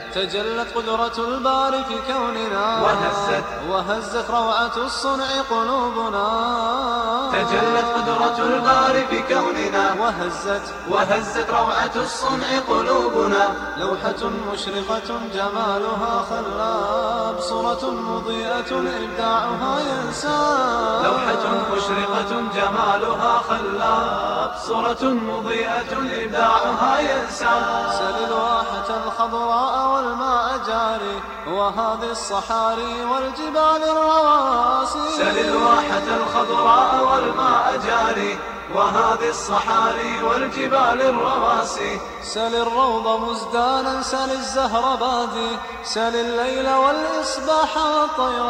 تجلت قدرة الباري في كوننا وهزت وهزت روعة الصنع قلوبنا تجلت قدرة الباري في كوننا وهزت وهزت روعة الصنع قلوبنا لوحة مشرقة جمالها خلاب صورة مضيئة إبداعها ينساب لوحة مشرقة جمالها خلاب صورة مضيئة إبداعها ينساب سل الواحة الخضراء والماء جاري وهذه الصحاري والجبال الرواسي سل الواحة الخضراء والماء جاري وهذه الصحاري والجبال الرواسي سل الروض مزدانا سل الزهر بادي سل الليل والإصباح والطير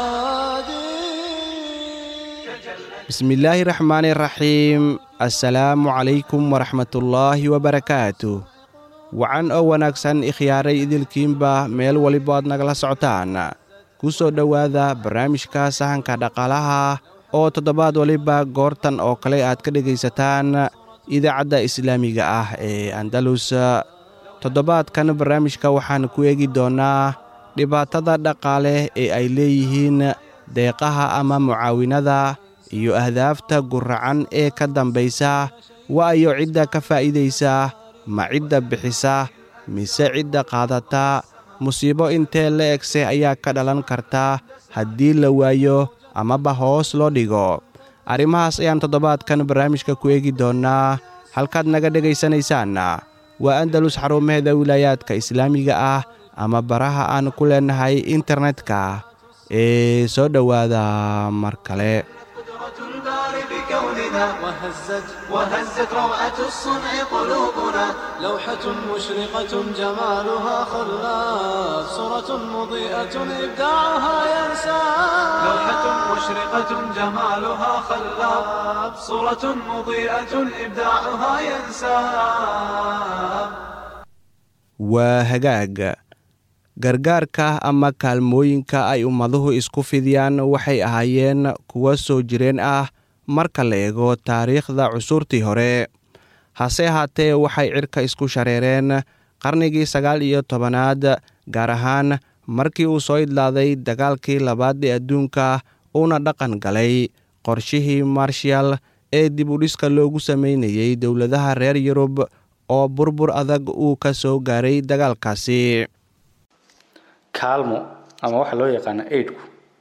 شادي bismillaahi raxmaani raxiim assalaamu calaykum waraxmatullaahi wabarakaatu wacan oo wanaagsan ikhyaaray idilkiinba meel waliba aad nagala socotaan ku soo dhowaada barnaamijka sahanka dhaqaalaha oo toddobaad waliba goortan oo kale aad ka dhegaysataan idaacadda islaamiga ah ee andalus toddobaadkan barnaamijka waxaan ku eegi doonnaa dhibaatada dhaqaale ee ay leeyihiin deeqaha ama mucaawinada iyo ahdaafta guracan ee ka dambaysa waayo cidda ka faa'iidaysa ma cidda bixisa mise cidda qaadata musiibo intee la egse ayaa ka dhalan karta haddii la waayo amaba hoos loo dhigo arrimahaas ayaan toddobaadkan barnaamijka ku eegi doonnaa halkaad naga dhegaysanaysaan waa andalus xarumaheeda wilaayaadka islaamiga ah ama baraha aan ku leennahay internetka ee soo dhowaada mar kale قدرة الباري بكوننا وهزت وهزت روعة الصنع قلوبنا لوحة مشرقة جمالها خلاف صورة مضيئة إبداعها ينساب لوحة مشرقة جمالها خلاب صورة مضيئة إبداعها ينساب waa hagaag gargaarka ama kaalmooyinka ay ummaduhu isku fidiyaan waxay ahaayeen kuwa soo jireen ah marka la eego taariikhda cusurtii hore hase ahaatee waxay cirka isku shareereen qarnigii sagaal iyo tobanaad gaar ahaan markii uu soo idlaaday dagaalkii labaad ee adduunka uuna dhaqan galay qorshihii marshal ee dib udhiska loogu sameynayey dowladaha reer yurub oo burbur adag uu ka soo gaaray dagaalkaasi kaalmo ama waxa loo yaqaano aidku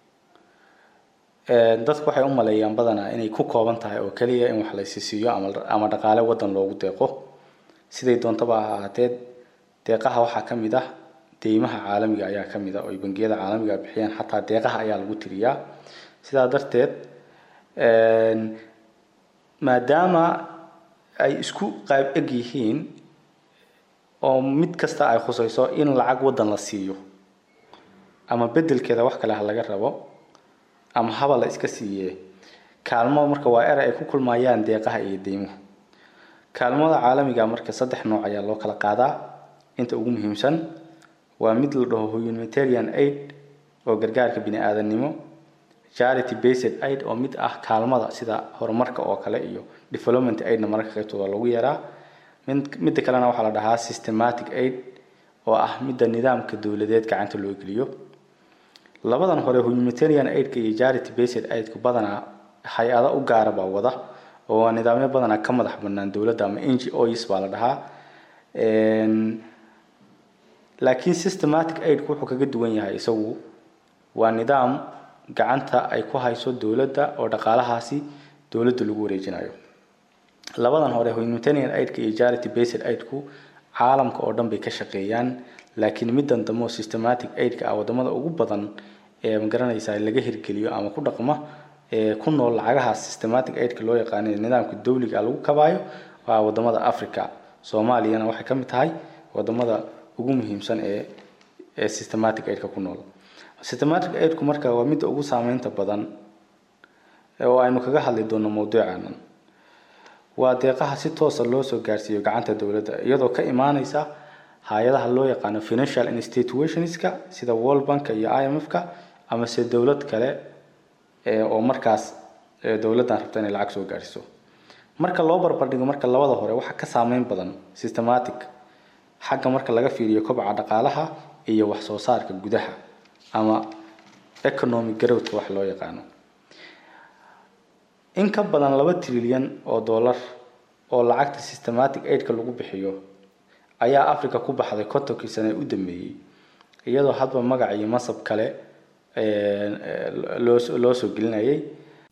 dadku waxay u maleeyaan badanaa inay ku kooban tahay oo keliya in wax la isisiiyo ama ama dhaqaale wadan loogu deeqo siday doontaba ha ahaatee deeqaha waxaa ka mid ah deymaha caalamiga ayaa ka mid ah oo ay bangiyada caalamiga bixiyaan xataa deeqaha ayaa lagu tiriyaa sidaa darteed maadaama ay isku qaab eg yihiin oo mid kasta ay khusayso in lacag wadan la siiyo ama bedelkeeda wax kale ha laga rabo ama haba la iska siiye kaalmo marka waa eray ay ku kulmayaan deeqaha iyo deymuhu kaalmada caalamiga marka saddex nooc ayaa loo kala qaadaa inta ugu muhiimsan waa mid la dhaho humanitarian aid oo gargaarka bini aadamnimo charity based aid oo mid ah kaalmada sida horumarka oo kale iyo development aidna mararka qaybtooda lagu yaraa mid midda kalena waxaa la dhahaa systematic aid oo ah midda nidaamka dowladeed gacanta loo geliyo labadan hore humanitarian aidka iyo charity based aidku badanaa hay-ada u gaara baa wada oo waa nidaamyo badanaa ka madax banaan dowladda ama n g os baa la dhahaa laakiin systematic aidku wuxuu kaga duwan yahay isagu waa nidaam gacanta ay ku hayso dowladda oo dhaqaalahaasi dowladda lagu wareejinayo labadan hore humanitarian aidka iyo charity based aidku caalamka oo dhan bay ka shaqeeyaan laakiin middan dambe oo systematic aidka ah wadamada ugu badan ee magaranaysa laga hirgeliyo ama ku dhaqma ee ku nool lacagaha systematic aidka loo yaqaano ee nidaamka dowliga lagu kabaayo waa wadamada africa soomaaliyana waxay ka mid tahay wadamada ugu muhiimsan ee ee systematic aidka ku nool systematic aidku marka waa midda ugu saameynta badan oo aynu kaga hadli doono mawduucanan waa deeqaha si toosa loo soo gaarsiiyo gacanta dowladda iyadoo ka imaaneysa hay-adaha loo yaqaano financial institutionska sida world bank iyo i m f-ka ama se dowlad kale oo markaas dowladdan rabta inay lacag soo gaarsiiso marka loo barbardhigo marka labada hore waxaa ka saameyn badan systematic xagga marka laga fiiriyo kobaca dhaqaalaha iyo wax soo saarka gudaha ama economic growthka wax loo yaqaano in ka badan laba trilyan oo dollar oo lacagta systematic aidka lagu bixiyo ayaa africa ku baxday kontonkii sane u dambeeyey iyadoo hadba magac iyo masab kale loo loo soo gelinayay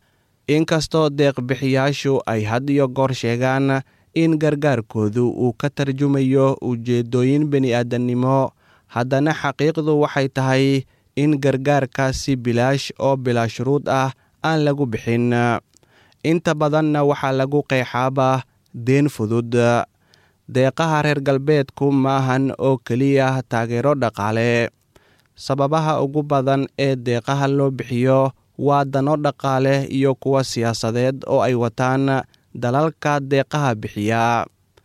inkastoo deeqbixiyaashu ay had iyo goor sheegaan in gargaarkoodu uu ka tarjumayo ujeedooyin bini-aadannimo haddana xaqiiqdu waxay tahay in gargaarkaasi bilaash oo bilaa shuruud ah aan lagu bixin inta badanna waxaa lagu qeexaaba deen fudud deeqaha reer galbeedku maahan oo keliya taageero dhaqaale sababaha ugu badan ee deeqaha loo bixiyo waa dano dhaqaale iyo kuwa siyaasadeed oo ay wataan dalalka deeqaha bixiya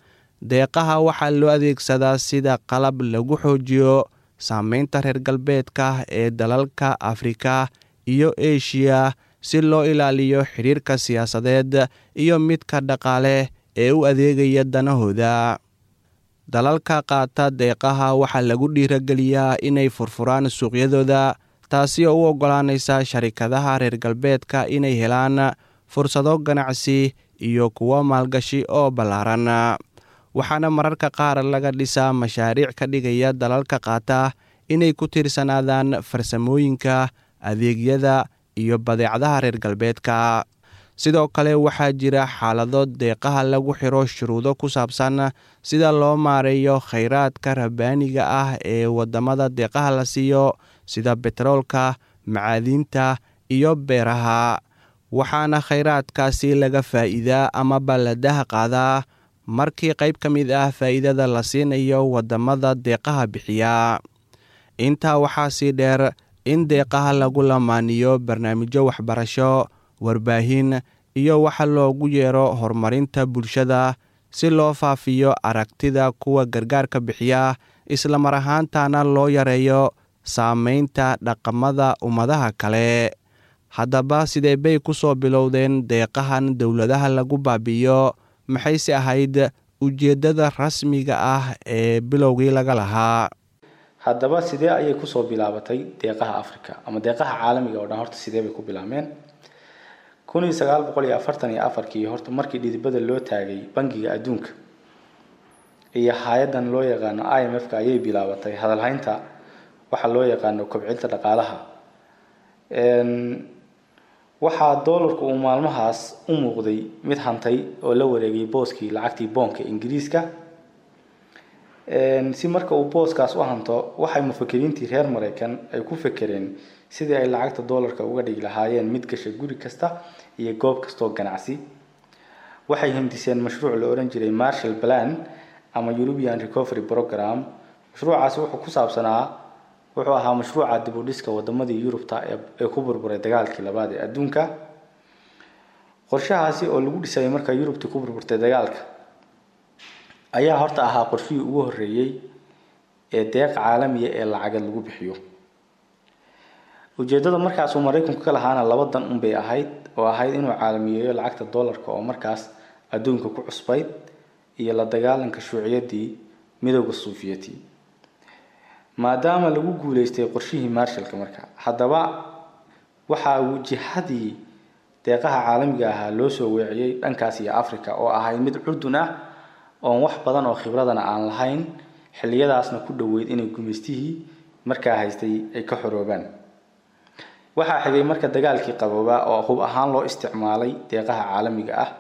deeqaha waxaa loo adeegsadaa sida qalab lagu xoojiyo saameynta reer galbeedka ee dalalka afrika iyo eshiya si loo ilaaliyo xidhiirka siyaasadeed iyo midka dhaqaale ee u adeegaya danahooda dalalka qaata deeqaha waxaa lagu dhiirageliyaa inay furfuraan suuqyadooda taasi oo u oggolaanaysa sharikadaha reer galbeedka inay helaan fursado ganacsi iyo kuwo maalgashi oo ballaaran waxaana mararka qaar laga dhisaa mashaariic ka dhigaya dalalka qaata inay ku tiirsanaadaan farsamooyinka adeegyada iyo badeecadaha reer galbeedka sidoo kale waxaa jira xaalado deeqaha lagu xiro shuruudo ku saabsan sida loo maareeyo khayraadka rabbaaniga ah ee waddamada deeqaha la siiyo sida betroolka macaadiinta iyo beeraha waxaana khayraadkaasi laga faa'iidaa ama balladaha qaadaa markii qayb ka mid ah faa'iidada la siinayo waddamada deeqaha bixiya intaa waxaa sii dheer in deeqaha lagu lamaaniyo barnaamijyo waxbarasho warbaahin iyo waxa loogu yeero horumarinta bulshada si loo faafiyo aragtida kuwa gargaarka bixiya islamar ahaantana loo yareeyo saameynta dhaqamada ummadaha kale haddaba sidee bay ku soo bilowdeen deeqahan dowladaha lagu baabi'iyo maxayse ahayd ujeeddada rasmiga ah ee bilowgii laga lahaa haddaba sidee ayay kusoo bilaabatay deeqaha africa ama deeqaha caalamiga oo dhan horta sidee bay ku bilaabmeen kun iyo sagaal boqol iyo afartan iyo afarkii horta markii dhidibada loo taagay bangiga adduunka iyo hay-adan loo yaqaano i m f ka ayay bilaabatay hadalhaynta waxa loo yaqaano kobcinta dhaqaalaha waxaa doolarku uu maalmahaas u muuqday mid hantay oo la wareegay booskii lacagtii boonka ingiriiska si marka uu booskaas u hanto waxay mufakiriintii reer mareykan ay ku fekereen sidii ay lacagta doolarka uga dhigi lahaayeen mid gasha guri kasta iyo goob kastoo ganacsi waxay hindiseen mashruuc la ohan jiray marshall plan ama european recovery program mashruucaasi wuxuu ku saabsanaa wuxuu ahaa mashruuca dib u dhiska wadamadii yurubta ee ku burburay dagaalkii labaad ee adduunka qorshahaasi oo lagu dhisayay marka yurubtii ku burburtay dagaalka ayaa horta ahaa qorshihii ugu horeeyey ee deeq caalamiya ee lacagad lagu bixiyo ujeedada markaasuu maraykanku ka lahaana laba dan unbay ahayd oo ahayd inuu caalamiyeeyo lacagta doolarka oo markaas adduunka ku cusbayd iyo la dagaalanka shuuciyadii midooda suufiyati maadaama lagu guuleystay qorshihii marshallka marka haddaba waxaa wajihadii deeqaha caalamiga ahaa loo soo weeciyey dhankaas iyo africa oo ahayd mid curdun ah oon wax badan oo khibradana aan lahayn xilliyadaasna ku dhoweyd inay gumaystihii markaa haystay ay ka xoroobaan waxaa xigay marka dagaalkii qaboobaa oo hub ahaan loo isticmaalay deeqaha caalamiga ah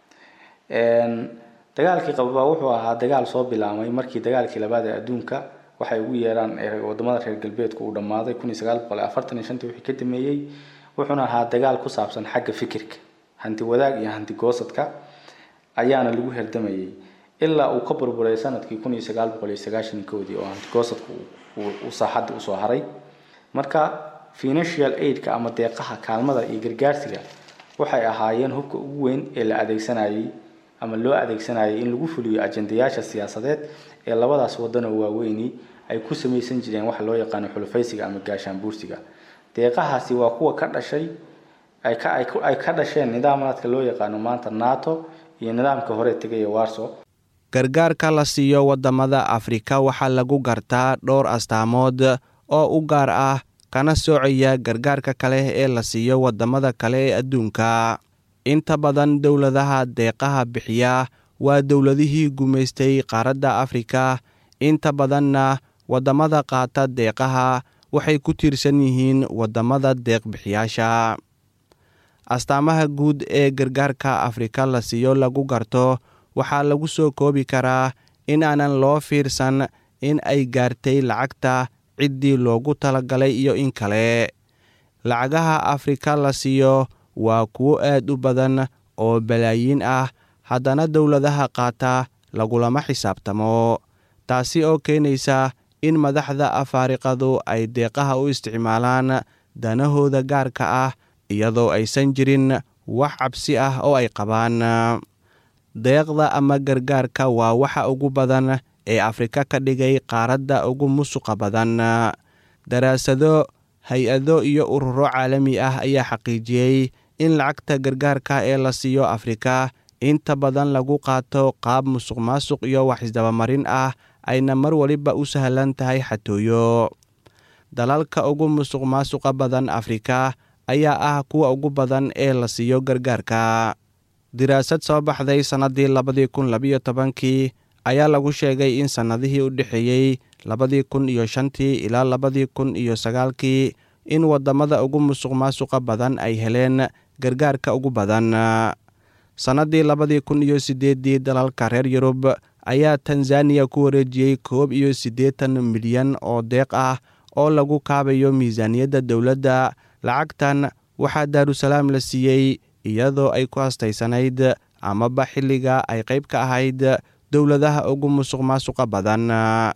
dagaalkii qaboobaa wuxuu ahaa dagaal soo bilaabmay markii dagaalkii labaad ee adduunka waxay ugu yeeraan wadamada reer galbeedku uu dhammaaday kun iyo sagaal boqol iyo afartan iyo shantii wixii ka dameeyey wuxuuna ahaa dagaal ku saabsan xagga fikirka hanti wadaag iyo hanti goosadka ayaana lagu herdamayay ilaa uu ka burburay sanadkii kun iyo sagaal boqol iyo sagaashan koodii oo hanti goosadka uu saaxadda usoo haray marka financial aidka ama deeqaha kaalmada iyo gargaarsiga waxay ahaayeen hubka ugu weyn ee la adeegsanayay ama loo adeegsanayay in lagu fuliyo ajendayaasha siyaasadeed ee labadaas wadanoo waaweyni ay ku samaysan jireen waxa loo yaqaano xulufaysiga ama gaashaan buursiga deeqahaasi waa kuwa ka dhashay ay ka ay ka dhasheen nidaamaadka loo yaqaano maanta nato iyo nidaamka hore tegaya warso gargaarka la siiyo waddamada afrika waxaa lagu gartaa dhowr astaamood oo u gaar ah kana soocaya gargaarka kale ee la siiyo waddamada kale ee adduunka inta badan dowladaha deeqaha bixiya waa dowladihii gumaystay qaaradda afrika inta badanna waddamada qaata deeqaha waxay ku tiirsan yihiin waddamada deeqbixiyaasha astaamaha guud ee gargaarka afrika la siiyo lagu garto waxaa lagu soo koobi karaa in aanan loo fiirsan in ay gaartay lacagta ciddii loogu talagalay iyo in kale lacagaha afrika la siiyo waa kuwo aad u badan oo balaayiin ah haddana dowladaha qaata lagulama xisaabtamo taasi oo keenaysa in madaxda afaariqadu ay deeqaha u isticmaalaan danahooda gaarka ah iyadoo aysan jirin wax cabsi ah oo ay qabaan deeqda ama gargaarka waa waxa ugu badan ee afrika ka dhigay qaaradda ugu musuqa badan daraasado hay-ado iyo ururo caalami ah ayaa xaqiijiyey in lacagta gargaarka ee la siiyo afrika inta badan lagu qaato qaab musuq maasuq iyo wax isdabamarin ah ayna mar waliba u sahlan tahay xatooyo dalalka ugu musuq maasuqa badan afrika ayaa ah kuwa ugu badan ee la siiyo gargaarka diraasad soo baxday sannaddii labadii kun labiyo tobankii ayaa lagu sheegay in sannadihii u dhexeeyey labadii kun iyo shantii ilaa labadii kun iyo sagaalkii in waddamada ugu musuq maasuqa badan ay heleen gargaarka ugu badan sannaddii labadii kun iyo siddeeddii dalalka reer yurub ayaa tanzaniya ku wareejiyey koob iyo siddeetan milyan oo deeq ah oo lagu kaabayo miisaaniyadda dowladda lacagtan waxaa daarusalaam la siiyey iyadoo ay ku hastaysanayd amaba xilliga ay qayb ka ahayd dowladaha ugu musuq maasuqa badan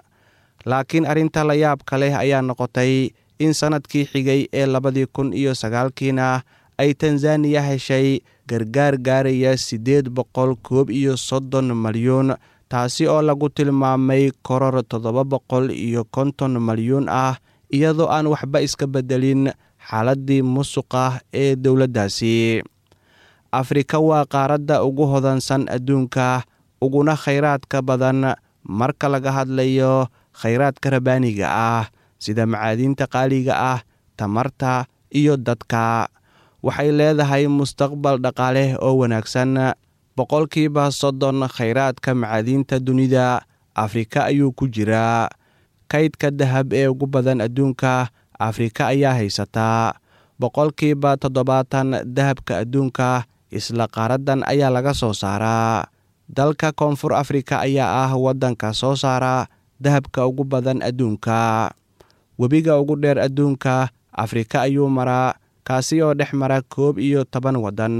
laakiin arrinta la yaabka leh ayaa noqotay in sannadkii xigay ee labadii kun iyo sagaalkiina ay tanzaniya heshay gargaar gaaraya siddeed boqol koob iyo soddon malyuun taasi oo lagu tilmaamay koror toddoba boqol iyo konton malyuun ah iyadoo aan waxba iska beddelin xaaladdii musuqa ee dowladdaasi afrika waa qaaradda ugu hodansan adduunka uguna khayraadka badan marka laga hadlayo khayraadka rabaaniga ah sida macaadiinta qaaliga ah tamarta iyo dadka waxay leedahay mustaqbal dhaqaale oo wanaagsan boqolkiiba soddon khayraadka macaadiinta dunida afrika ayuu ku jiraa kaydka dahab ee ugu badan adduunka afrika ayaa haysataa boqolkiiba toddobaatan dahabka adduunka isla qaaraddan ayaa laga soo saaraa dalka koonfur afrika ayaa ah waddanka soo saara dahabka ugu badan adduunka webiga ugu dheer adduunka afrika ayuu maraa kaasi oo dhex mara koob iyo toban waddan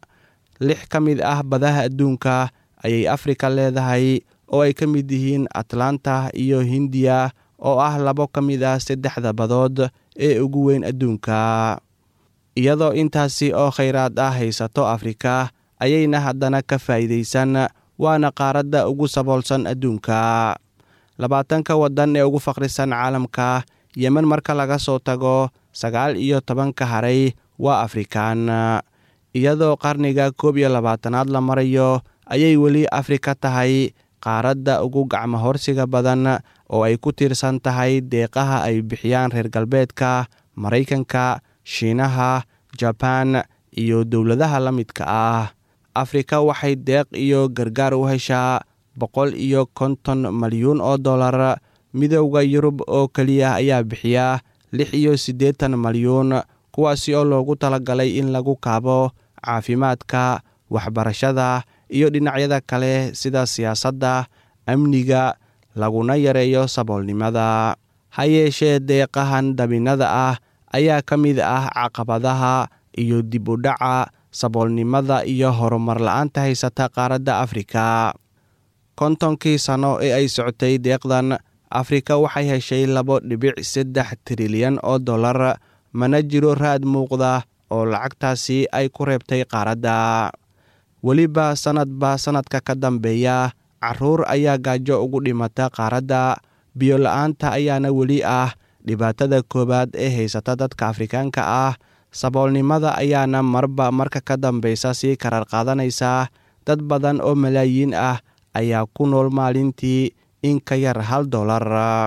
lix ka mid ah badaha adduunka ayay afrika leedahay oo ay ka mid yihiin atlanta iyo hindiya oo ah labo ka mid ah saddexda badood ee ugu weyn adduunka iyadoo intaasi oo khayraad ah haysato afrika ayayna haddana ka faa'iidaysan waana qaaradda ugu saboolsan adduunka labaatanka waddan ee ugu faqrisan caalamka yemen marka laga soo tago sagaal iyo tobanka haray waa afrikaan iyadoo qarniga koob iyo labaatanaad la marayo ayay weli afrika tahay qaaradda ugu gacmo horsiga badan oo ay ku tiirsan tahay deeqaha ay bixiyaan reer galbeedka maraykanka shiinaha jabaan iyo dowladaha la midka ah afrika waxay deeq iyo gargaar u heshaa boqol iyo konton malyuun oo dollar midowda yurub oo keliya ayaa bixiya lix iyo siddeetan malyuun kuwaasi oo loogu talagalay in lagu kaabo caafimaadka waxbarashada iyo dhinacyada kale sida siyaasadda amniga laguna yareeyo saboolnimada ha yeeshee deeqahan dabinnada ah ayaa ka mid ah caqabadaha iyo dib u dhaca saboolnimada iyo horumar la-aanta haysata qaaradda afrika kontonkii sano ee ay socotay deeqdan afrika waxay heshay labo dhibic saddex trilyan oo dollar mana jiro raad muuqda oo lacagtaasi ay ku reebtay qaaradda weliba sannadba sannadka ka dambeeya carruur ayaa gaajo ugu dhimata qaaradda biyo la-aanta ayaana weli ah dhibaatada koowaad ee haysata dadka afrikaanka ah saboolnimada ayaana marba marka ka dambeysa sii karar qaadanaysa dad badan oo malaayiin ah ayaa ku nool maalintii in ka yar hal dollar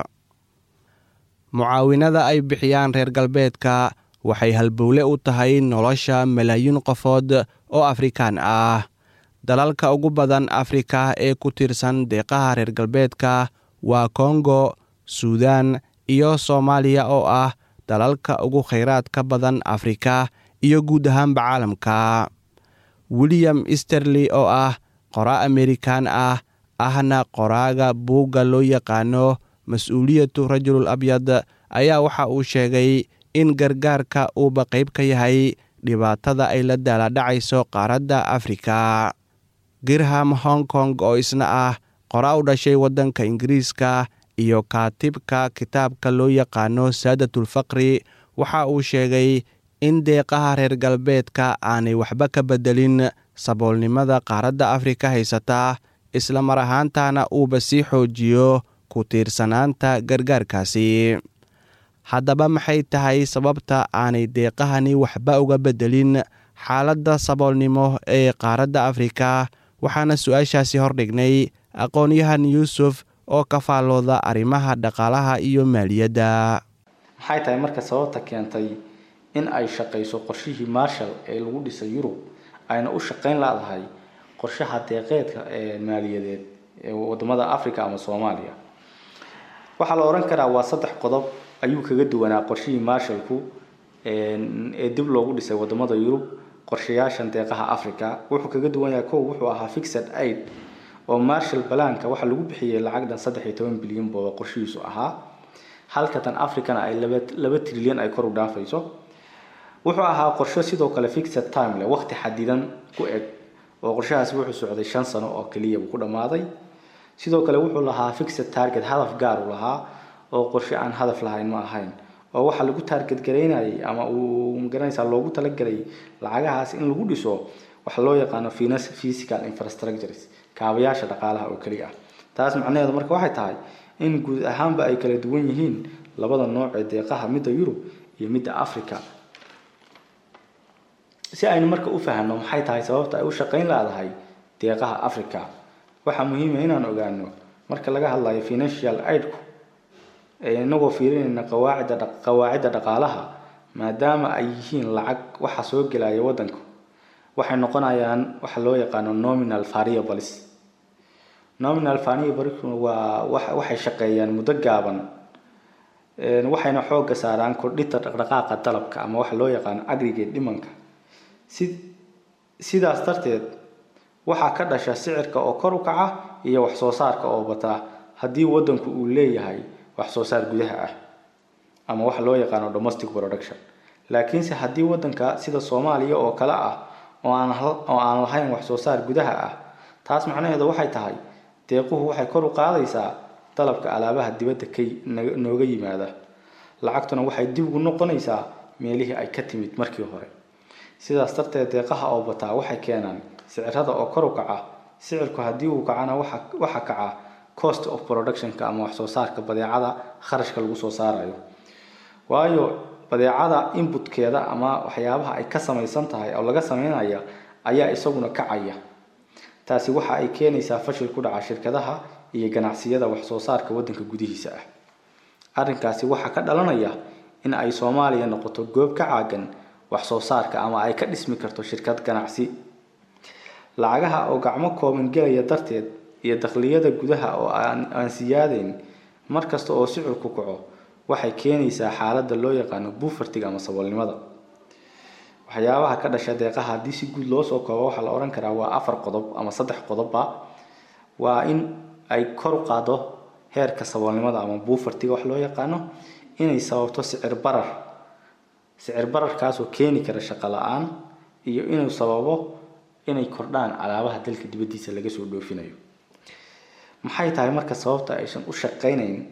mucaawinada ay bixiyaan reer galbeedka waxay halbowle u tahay nolosha malaayiin qofood oo afrikaan ah dalalka ugu badan afrika ee ku tiirsan deeqaha reer galbeedka waa kongo suudan iyo soomaaliya oo ah dalalka ugu khayraadka badan afrika iyo guud ahaanba caalamka william esterley oo ah qoraa amerikan ah ahna qoraaga buugga loo yaqaano mas-uuliyatu rajulul abyad ayaa waxa uu sheegay in gargaarka uuba qayb ka yahay dhibaatada ay la daaladhacayso qaaradda afrika girham hong kong oo isna ah qoraa u dhashay waddanka ingiriiska iyo kaatibka kitaabka loo yaqaano saadatul-faqri waxa uu sheegay in deeqaha reer galbeedka aanay waxba ka beddelin saboolnimada qaaradda afrika haysata isla mar ahaantana uuba sii xoojiyo ku tiirsanaanta gargaarkaasi haddaba maxay tahay sababta aanay deeqahani waxba uga beddelin xaaladda saboolnimo ee qaaradda afrika waxaana su-aashaasi hordhignay aqoon-yahan yuusuf oo ka faallooda arrimaha dhaqaalaha iyo maaliyadda maxay tahay marka sababta keentay in ay shaqayso qorshihii marshall ee lagu dhisay yurub ayna u shaqayn laadahay qorshaha deeqeedka ee maaliyadeed ee wadamada africa ama soomaaliya waxaa la odhan karaa waa saddex qodob ayuu kaga duwanaa qorshihii marshallku ee dib loogu dhisay wadamada yurub qorshayaashan deeqaha africa wuxuu kaga duwan yahay kow wuxuu ahaa fixed aid oo marshall balaanka waxaa lagu bixiyey lacag dhan saddex iyo toban bilyan booba qorshihiisu ahaa halka tan africana ay laba laba trilyan ay kor u dhaafayso wuxuu ahaa qorsho sidoo kale fixed time leh waqti xadidan ku eg oo qorshahaasi wuxuu socday shan sano oo keliya buu ku dhammaaday sidoo kale wuxuu lahaa fixed target hadaf gaar u lahaa oo qorshe aan hadaf lahayn ma ahayn oo waxaa lagu target garaynayay ama uu magaranaysaa loogu talagalay lacagahaas in lagu dhiso waxa loo yaqaano physical infrastructures kaabayaasha dhaqaalaha oo keliya ah taas macnaheedu marka waxay tahay in guud ahaanba ay kala duwan yihiin labada nooc ee deeqaha midda yurub iyo midda africa si aynu marka u fahanno maxay tahay sababta ay u shaqayn laadahay deeqaha africa waxaa muhiima inaan ogaano marka laga hadlayo financial aidku inagoo fiirinayna qawaacida qawaacidda dhaqaalaha maadaama ay yihiin lacag waxa soo gelaya waddanku waxay noqonayaan waxa loo yaqaano nominal variables nominal variables waa waxay shaqeeyaan muddo gaaban waxayna xoogga saaraan kordhinta dhaqdhaqaaqa dalabka ama waxa loo yaqaano aggregate dhimanka si sidaas darteed waxaa ka dhasha sicirka oo kor u kaca iyo wax soo saarka oo bataa haddii waddanku uu leeyahay wax soo saar gudaha ah ama waxa loo yaqaano domestic production laakiinse haddii waddanka sida soomaaliya oo kale ah oo aan oo aan lahayn wax soo saar gudaha ah taas macnaheedu waxay tahay deequhu waxay kor u qaadaysaa dalabka alaabaha dibadda ka nooga yimaada lacagtuna waxay dib ugu noqonaysaa meelihii ay ka timid markii hore sidaas darteed deeqaha oo bataa waxay keenaan sicirada oo kor u kaca sicirku haddii uu kacana waxa waxa kaca cost of productionka ama wax soo saarka badeecada kharashka lagu soo saarayo waayo badeecada inputkeeda ama waxyaabaha ay ka samaysan tahay oo laga sameynaya ayaa isaguna kacaya taasi waxa ay keenaysaa fashil ku dhaca shirkadaha iyo ganacsiyada wax soo saarka waddanka gudihiisa ah arrinkaasi waxaa ka dhalanaya in ay soomaaliya noqoto goob ka caagan wax soo saarka ama ay ka dhismi karto shirkad ganacsi lacagaha oo gacmo kooban gelaya darteed iyo dakhliyada gudaha oo aan aan siyaadeyn mar kasta oo sicirku kaco waxay keenaysaa xaaladda loo yaqaano buufartiga ama saboolnimada waxyaabaha ka dhasha deeqaha haddii si guud loo soo koobo waxaa la odhan karaa waa afar qodob ama saddex qodobba waa in ay kor u qaado heerka saboolnimada ama buufartiga wax loo yaqaano inay sababto sicir barar sicir bararkaasoo keeni kara shaqo la-aan iyo inuu sababo inay kordhaan alaabaha dalka dibaddiisa laga soo dhoofinayo maxay tahay marka sababta aysan u shaqaynayn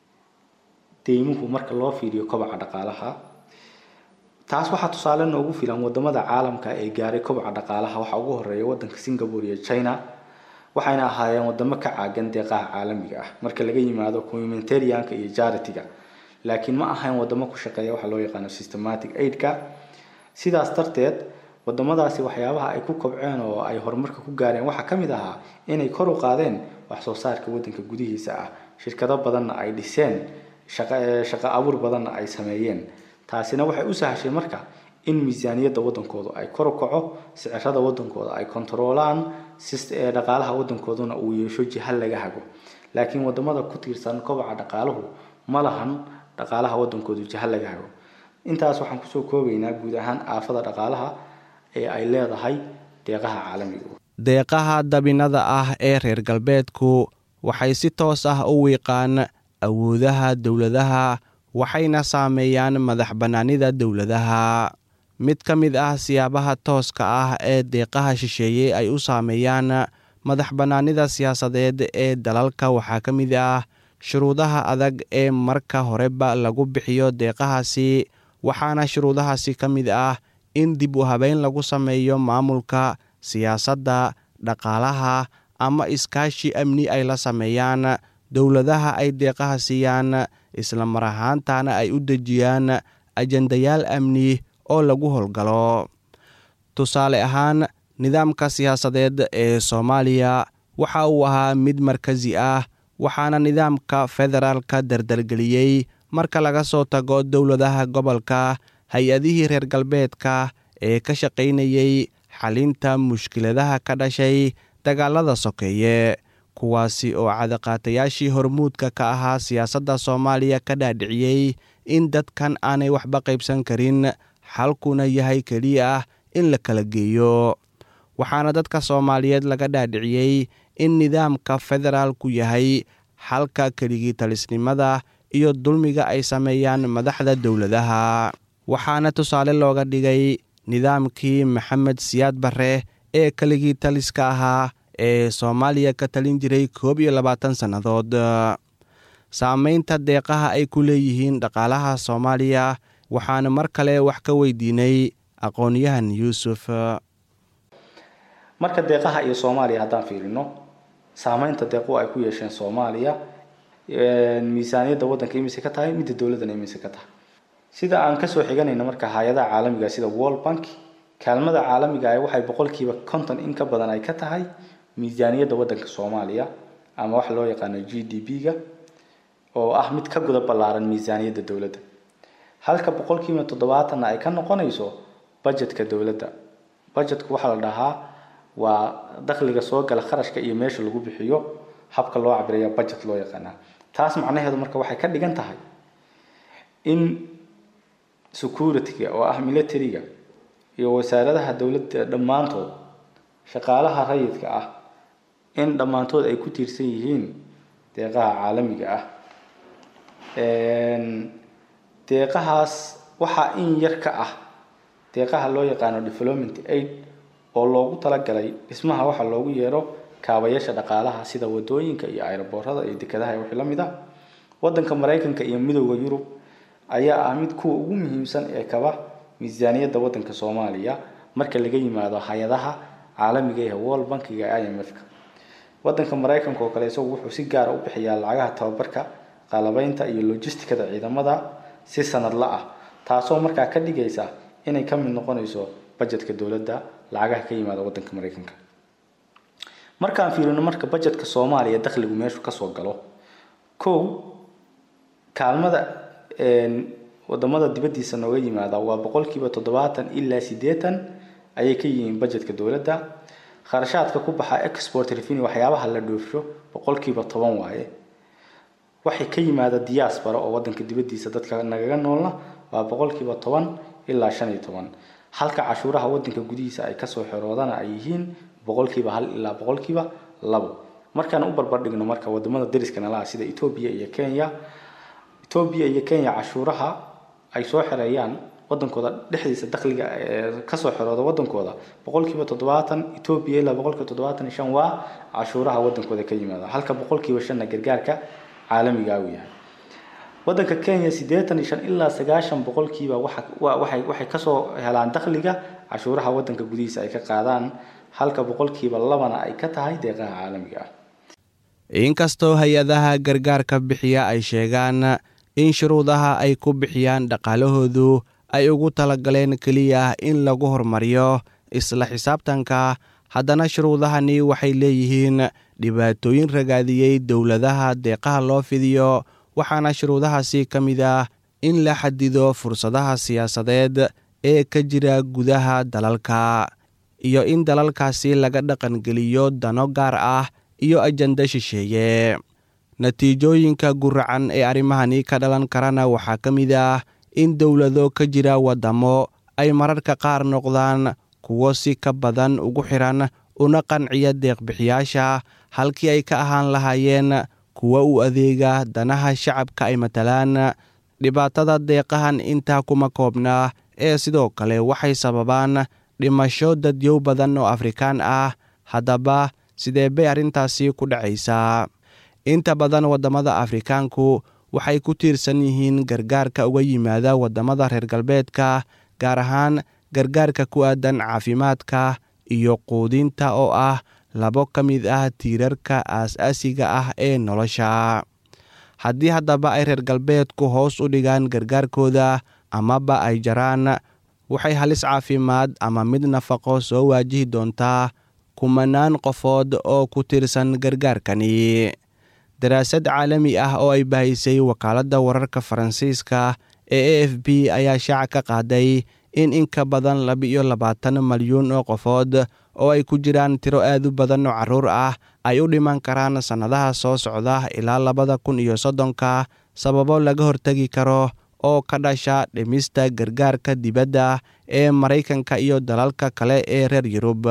deymuhu marka loo fiiriyo kobaca dhaqaalaha taas waxaa tusaale noogu filan wadamada caalamka ee gaaray kobaca dhaqaalaha waxaa ugu horeeya wadanka singapore iyo china waxayna ahaayeen wadamo ka caagan deeqaha caalamiga ah marka laga yimaado commumentarianka iyo jaritiga laakiin ma ahayn wadamo ku shaqeeya waxa loo yaqaano systematic aidka sidaas darteed wadamadaasi waxyaabaha ay ku kobceen oo ay horumarka ku gaareen waxaa ka mid ahaa inay kor u qaadeen wax soo saarka wadanka gudihiisa ah shirkado badanna ay dhiseen shaqo abuur badanna ay sameeyeen taasina waxay u sahashay marka in miisaaniyadda wadankooda ay kor u kaco sicirada wadankooda ay kontaroolaan dhaqaalaha wadankooduna uu yeesho jiha laga hago laakiin wadamada ku tiirsan kobaca dhaqaaluhu ma lahan dhaqaalaha wadankoodu jiha laga hago intaas waxaan kusoo koobaynaa guud ahaan aafada dhaqaalaha ee ay leedahay deeqaha caalamiga deeqaha dabinada ah ee reer galbeedku waxay si toos ah u wiiqaan awoodaha dowladaha waxayna saameeyaan madax bannaanida dowladaha mid ka mid ah siyaabaha tooska ah ee deeqaha shisheeye ay u saameeyaan madax bannaanida siyaasadeed ee dalalka waxaa ka mid ah shuruudaha adag ee marka horeba lagu bixiyo deeqahaasi waxaana shuruudahaasi ka mid ah in dib u habeyn lagu sameeyo maamulka siyaasadda dhaqaalaha ama iskaashi amni ay la sameeyaan dowladaha ay deeqaha siiyaan isla mar ahaantana ay u dejiyaan ajendayaal amni oo lagu howlgalo tusaale ahaan nidaamka siyaasadeed ee soomaaliya waxa uu ahaa mid markasi ah waxaana nidaamka federaalka dardargeliyey marka laga soo tago dowladaha gobolka hay-adihii reer galbeedka ee ka shaqaynayey xalinta mushkiladaha ka dhashay dagaalada sokeeye kuwaasi oo cadaqaatayaashii hormuudka ka ahaa siyaasadda soomaaliya ka dhaadhiciyey in dadkan aanay waxba qaybsan karin xalkuna yahay keliya ah in la kala geeyo waxaana dadka soomaaliyeed laga dhaadhiciyey in nidaamka federaalku yahay xalka keligii talisnimada iyo dulmiga ay sameeyaan madaxda dowladaha waxaana tusaale looga dhigay nidaamkii maxamed siyaad barre ee keligii taliska ahaa ee soomaaliya ka talin jiray koob iyo labaatan sannadood saameynta deeqaha ay ku leeyihiin dhaqaalaha soomaaliya waxaana mar kale wax ka weydiinay aqoonyahan yuusuf marka deeqaha iyo soomaaliya haddaan fiirino saameynta deequ ay ku yeesheen soomaaliya miisaaniyadda waddanka imise ka tahay midda dowladdana imise ka tahay sida aan kasoo xiganayno marka hay-adaha caalamiga sida world bank kaalmada caalamiga ah waxay boqolkiiba konton in ka badan ay ka tahay miisaaniyadda waddanka soomaaliya ama waxa loo yaqaano g d p-ga oo ah mid ka guda ballaaran miisaaniyadda dowladda halka boqolkiiba toddobaatanna ay ka noqonayso budgetka dowladda budgetku waxaa la dhahaa waa dakhliga soo gala kharashka iyo meesha lagu bixiyo habka loo cabiraya budget loo yaqaanaa taas macnaheedu marka waxay ka dhigan tahay in security-ga oo ah military-ga iyo wasaaradaha dowladda dhammaantood shaqaalaha rayidka ah in dhammaantood ay ku tiirsan yihiin deeqaha caalamiga ah deeqahaas waxaa in yar ka ah deeqaha loo yaqaano development aid oo loogu talagalay dhismaha waxa loogu yeero kaabayaasha dhaqaalaha sida wadooyinka iyo ayroboorada iyo dekedaha wixii la mid ah wadanka maraykanka iyo midooda yurub ayaa ah mid kuwa ugu muhiimsan ee kaba miisaaniyadda wadanka soomaaliya marka laga yimaado hay-adaha caalamiga ee world bankiga i m f-ka wadanka maraykanka oo kale isagu wuxuu si gaara u bixiyaa lacagaha tababarka qalabeynta iyo logisticada ciidamada si sanadla ah taasoo markaa ka dhigaysa inay ka mid noqonayso bajetka dowladda lacagaha ka yimaada wadanka maraykanka markaan fiirino marka bajetka soomaaliya dakhligu meeshu kasoo galo kow kaalmada wadamada dibadiisa nooga yimaada waa boqolkiiba toddobaatan ilaa sideetan ayay ka yihiin bajetka dowladda kharashaadka ku baxa export revenue waxyaabaha la dhoofsho boqolkiiba toban waaye waxay ka yimaada diaspora oo wadanka dibadiisa dadka nagaga noolna waa boqolkiiba toban ilaa shan iyo toban halka cashuuraha wadanka gudihiisa ay kasoo xeroodana ay yihiin boqolkiiba hal ilaa boqolkiiba labo markaan u barbardhigno marka wadamada dariska nalaha sida etoobiya iyo kenya etoobiya iyo kenya cashuuraha ay soo xereeyaan wadankooda dhexdiisa dakhliga kasoo xerooda wadankooda boqolkiiba toddobaatan etoobiya ilaa boqolkiiba toddobaatan iyo shan waa cashuuraha wadankooda ka yimaada halka boqolkiiba shanna gargaarka caalamiga uu yahay wadanka kenya siddeetan iyo shan ilaa sagaashan boqolkiiba waxay waxay kasoo helaan dakhliga cashuuraha wadanka gudihiisa ay ka qaadaan halka boqolkiiba labana ay ka tahay deeqaha caalamiga ah inkastoo hay-adaha gargaarka bixiya ay sheegaan in shuruudaha ay ku bixiyaan dhaqaalahoodu ay ugu talagaleen keliya in lagu horumariyo isla xisaabtanka haddana shuruudahani waxay leeyihiin dhibaatooyin ragaadiyey dowladaha deeqaha loo fidiyo waxaana shuruudahaasi ka mid ah in la xadido fursadaha siyaasadeed ee ka jira gudaha dalalka iyo in dalalkaasi laga dhaqangeliyo dano gaar ah iyo ajanda shisheeye natiijooyinka guracan ee arrimahani ka dhalan karana waxaa ka mid ah in dowlado ka jira waddamo ay mararka qaar noqdaan kuwo si ka badan ugu xiran una qanciya deeqbixiyaasha halkii ay ka ahaan lahaayeen kuwa u adeega danaha shacabka ay matalaan dhibaatada deeqahan intaa kuma koobna ee sidoo kale waxay sababaan dhimasho dadyow badan oo afrikaan ah haddaba sidee bay arrintaasi ku dhacaysaa inta badan waddamada afrikaanku waxay ku tiirsan yihiin gargaarka uga yimaada waddamada reer galbeedka gaar ahaan gargaarka ku aadan caafimaadka iyo quudinta oo ah labo ka mid ah tiirarka aas-aasiga ah ee nolosha haddii haddaba ay reer galbeedku hoos u dhigaan gargaarkooda amaba ay jaraan waxay halis caafimaad ama mid nafaqo soo waajihi doontaa kumanaan qofood oo ku tiirsan gargaarkani daraasad caalami ah oo ay bahaysay wakaaladda wararka faransiiska ee a f b ayaa shaaca ka qaaday in in ka badan laba-iyo labaatan malyuun oo qofood oo ay ku jiraan tiro aad u badan oo carruur ah ay u dhiman karaan sannadaha soo socda ilaa labada kun iyo soddonka sababo laga hortegi karo oo ka dhasha dhimista gargaarka dibadda ee maraykanka iyo dalalka kale ee reer yurub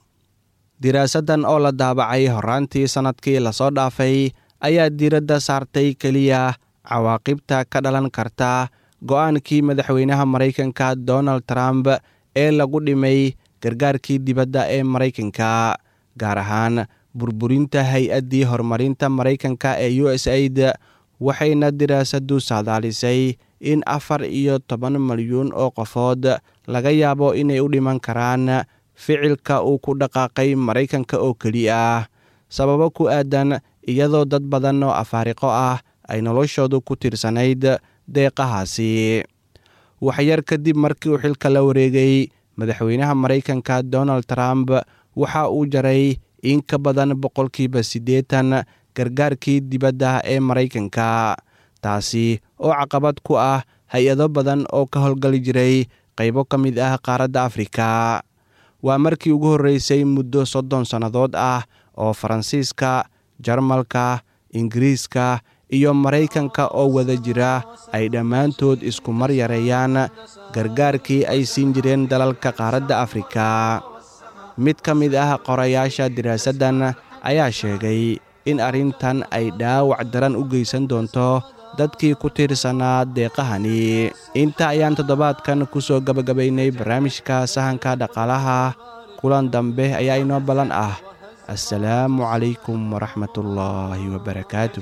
diraasaddan oo la daabacay horaantii sannadkii lasoo dhaafay ayaa diiradda saartay keliya cawaaqibta ka dhalan karta go-aankii madaxweynaha maraykanka donald trump ee lagu dhimay gargaarkii dibadda ee maraykanka gaar ahaan burburinta hay-addii horumarinta maraykanka ee u s aid waxayna diraasaddu saadaalisay in afar iyo toban malyuun oo qofood laga yaabo inay u dhiman karaan ficilka uu ku dhaqaaqay maraykanka oo keli ah sababo ku aadan iyadoo dad badan oo afaariqo ah ay noloshoodu ku tiirsanayd deeqahaasi waxyar kadib markii uu xilka la wareegay madaxweynaha maraykanka donald trump waxa uu jaray in ka badan boqolkiiba siddeetan gargaarkii dibadda ee maraykanka taasi oo caqabad ku ah hay-ado badan oo ka howlgali jiray qaybo ka mid ah qaaradda afrika waa markii ugu horreysay muddo soddon sannadood ah oo faransiiska jarmalka ingiriiska iyo maraykanka oo wada jira ay dhammaantood isku mar yareeyaan gargaarkii ay siin jireen dalalka qaaradda afrika mid ka mid ah qorayaasha diraasaddan ayaa sheegay in arrintan ay dhaawac daran u geysan doonto dadkii ku tiirsanaa deeqahani inta ayaan toddobaadkan ku soo gabagabaynay barnaamijka sahanka dhaqaalaha kulan dambe ayaa inoo ballan ah assalaamu calaykum waraxmatullaahi wabarakaatu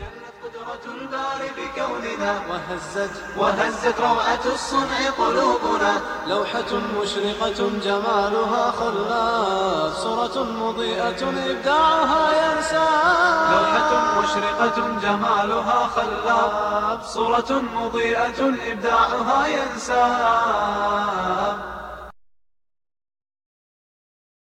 وهزت وهزت روعة الصنع قلوبنا لوحة مشرقة جمالها خلاف صورة مضيئة إبداعها ينسى لوحة مشرقة جمالها خلاب صورة مضيئة إبداعها ينساب